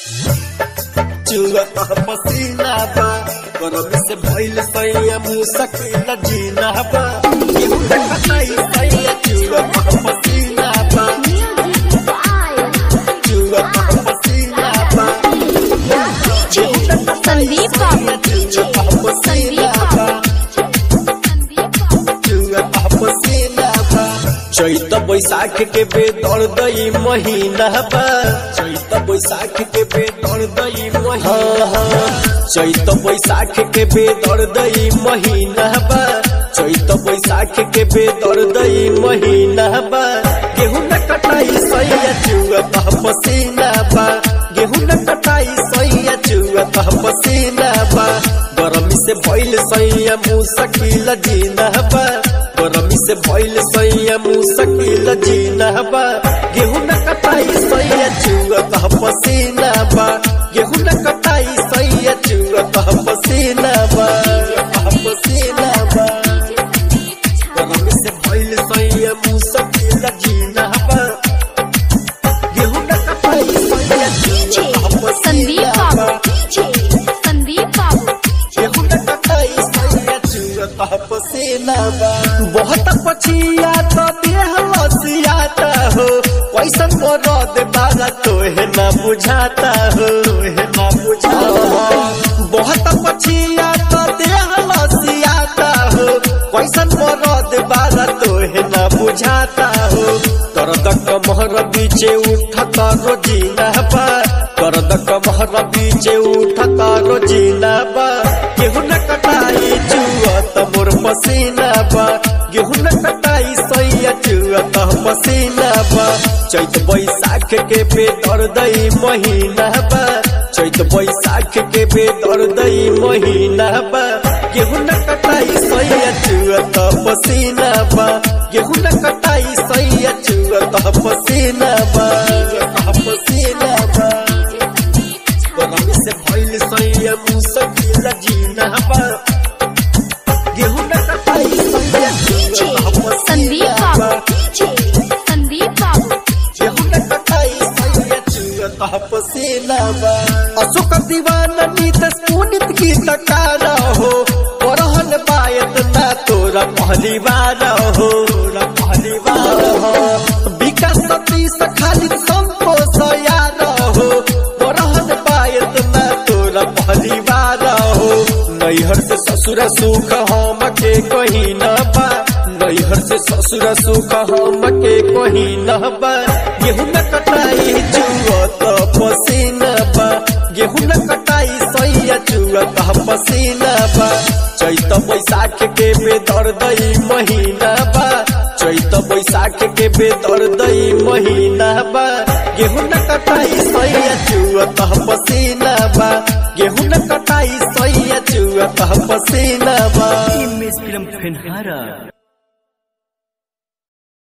चुआ पसीना बा गरम से भइल सैया मुसकिल जीना बा केहू न कटाई सैया चुआ पसीना बा चुआ पसीना बा संदीप बाबू चुआ पसीना बा चुआ पसीना बा चैत बैसाख के बेदर दई महीना बा चैत बैसाख के बेदर दई महीना चैत बैसाख के बेदर दई महीना बा चैत बैसाख के बेदर दई महीना बा गेहूं न कटाई सैया चुआ पसीना बा गेहूं न कटाई सैया चुआ पसीना बा गरमी से भइल सैया मुसकिल जीना बा गरमी से भइल सैया मुसकिल जीना बा गेहूं न कटाई सैया चुआ पसीना बा गेहूं न कटाई सैया चुआ पसीना बा पसीना बा गरमी से भइल सैया मुसकिल जीना बा गेहूं न कटाई सैया चुआ संदीप पसीना बा बाबू संदीप बाबू गेहूं न कटाई सैया चुआ पसीना बा बहुत पछिया तो देह लसियाता हो कैसन मरद बागा तोहे ना बुझाता हो तोहे ना बुझाता हो बहुत पछिया तो देह लसियाता हो कैसन मरद बागा तोहे ना बुझाता हो दर्द कमहर बीचे उठता रोजीना बा दर्द कमहर बीचे उठता रोजीना बा गेहूं न कटाई चुआ त मोर पसीना बा गेहूं न कटाई सैया चुआ त पसीना बा चैत बैसाख के बेदर दई महीना बा चैत बैसाख के बेदर दई महीना बा गेहूं न कटाई सैया चुआ त पसीना बा गेहूं न कटाई सैया चुआ त पसीना बा पसीना बा गरमी से भइल सैया मुसकिल जीना बा गेहूं न कटाई सैया चुआ त संदीप पसीना बा बाबू संदीप बाबू गेहूं न कटाई सैया चुआ त पसीना बा अशोक दीवाना नीतस पुनित की तकारा हो परहन बायत ना तोरा पहली बार हो तोरा पहली बार हो विकास सतीश खाली संतोष यार हो परहन बायत ना तोरा पहली बार हो नैहर से ससुर सुख हम के कहीं न बा नैहर से ससुर सुख हम के कहीं न बा गेहूं न कटाई चुआ त पसीना बा गेहूं न कटाई सैया चुआ त पसीना बा चैत बैसाख के बेदर दई महीना बा चैत बैसाख के बेदर दई महीना बा गेहूं न कटाई सैया चुआ त पसीना बा गेहूं न कटाई सैया चुआ त पसीना बा एम एस फिल्म फेनहारा